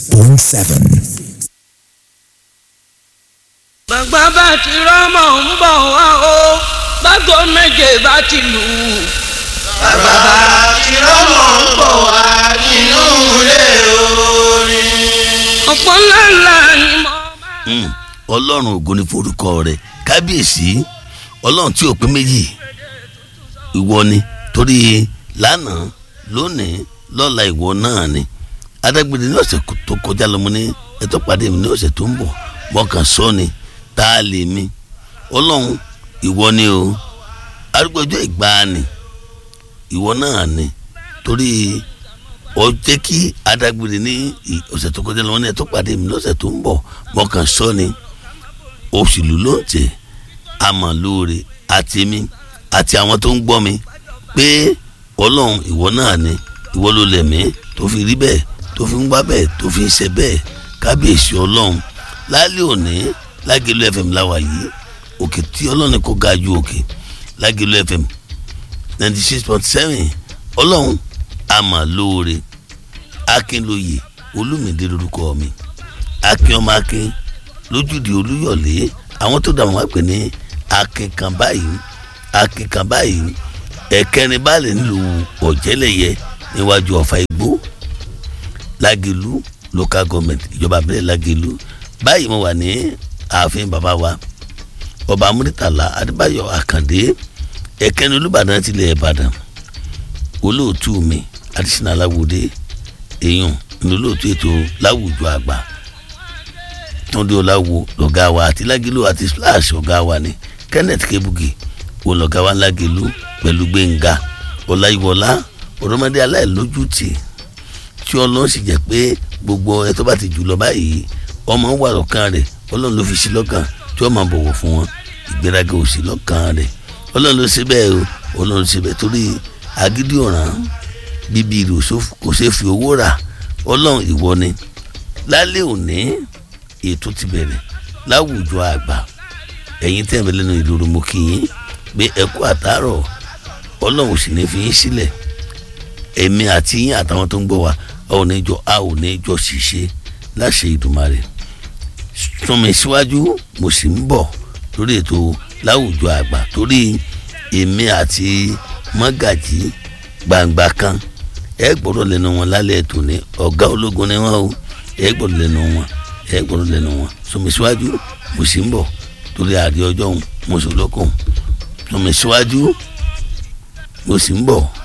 point seven. gbàgbà bá ti rọ́mọ̀ ń bọ̀ wá o bágo méje bá ti lù ú. bàbá tí rọ́mọ̀ ń bọ̀ wá nínú ilé orin. ọ̀pọ̀ ńláńlá ni mo Mm, ọlọ́run ògo ni forúkọ rẹ̀ kábíyèsí ọlọ́run tí ò pé méjì ìwọ ni torí lánàá lónìí lọ́la ìwọ náà ni adágbére ní ọ̀sẹ̀ tó kọjá lọ́mọ ní ẹ̀tọ́ pàdé mi ní ọ̀sẹ̀ tó ń bọ̀ mọ̀kàn sọ ni tá a lè mi ọlọ́run ìwọ ni o arúgbó ọjọ́ ìgbàanì ìwọ náà ni torí ọ jẹ́ kí adágbére ní ì- ọ̀sẹ̀ tó kọjá lọ́wọ́ ní ẹ̀ tó pàdé mi lọ́sẹ̀ tó ń bọ̀ mọ̀kàn sọ ni òṣèlú ló ń tẹ̀ àmọ́ lóore àti mi àti àwọn tó ń gbọ́ mi pé ọlọ́run ìwọ náà ni ìwọ ló lẹ̀ mí tó fi rí bẹ́ẹ̀ tó fi ń wá bẹ́ẹ̀ tó fi ń ṣe bẹ́ẹ̀ kábíyèsí ọlọ́run lálẹ́ òní lágẹ̀lú fm láwa yìí òkè tí ọlọ́run kò ga ju òkè lágẹ̀lú fm ninety six point seven ọlọ́run àmà lóore akínlóye olùmìdé lórúkọ mi akin ọmọ akin lójúde olúyọ̀lé àwọn tó dà wọ́n wá pè ní akin kan báyìí akin kan báyìí ẹ̀kẹrin báàlẹ̀ nílùú ọ̀jẹ̀lẹ̀yẹ níwájú ọ̀fà igbó lágẹ̀lú local government ìjọba abẹ́rẹ́ lágẹ̀lú báyìí mo wà ní ààfin bàbá wa ọba amúrítàlá adébáyọ̀ àkàndé ẹ̀kẹrin olùbàdàn tilẹ̀ ìbàdàn olóòtú mi adísínà aláwòdé èèyàn ní olóòtú ètò láwùjọ àgbà túndé ọláwo lọ̀gá wa àti lágìlú àti splash ọ̀gá wa ni kenneth kebugi wo lọ̀gá wa lágìlú pẹ̀lú gbẹ̀ngà ọláyíwọlá ọ̀dọ́mọdé aláìlójútì tí ọlọ́run sì jẹ́ pé gbogbo ẹ tó bá ti jù lọ báyìí ọmọ wà lọ́kàn rẹ̀ ọlọ́run ló fi sí lọ́kàn tí wọ́n máa bọ̀wọ̀ fún wọn ìgbéraga ò sí lọ́kàn rẹ̀ ọlọ́run ló ṣe bẹ́ẹ̀ o ọlọ́run ló ṣe bẹ́ẹ̀ torí agídí ọ̀ràn bíbí rẹ̀ ò sóf- kò ṣeé fi owó rà ọlọ́run ìwọ ni lálẹ́ òní ètò ti bẹ̀rẹ̀ láwùjọ àgbà ẹ̀yin tẹ̀ mí lẹ́nu ìlú mo kí yín pé ẹ kú àtàárọ̀ ọlọ́run sì ní fi yín sílẹ̀ èmi àti yín àtàwọn tó ń gbọ́ wa a ò ní jọ a ò ní jọ ṣìṣe láṣẹ Ìdùmarè sún mi síwájú mo sì ń bọ̀ lórí ètò láwùjọ àgbà torí èmi àti mọ́gàjì gbangba kan ẹ gbọ́dọ̀ lẹ́nu wọn lálẹ́ ètò ní ọ̀gá ológun ni wọ́n o ẹ gbọ́dọ̀ lẹ́nu wọn ẹ gbọ́dọ̀ lẹ́nu wọn sún mi síwájú mo sì ń bọ̀ torí àdé ọjọ́ òun mo sì lókun sún mi síwájú mo sì ń bọ̀.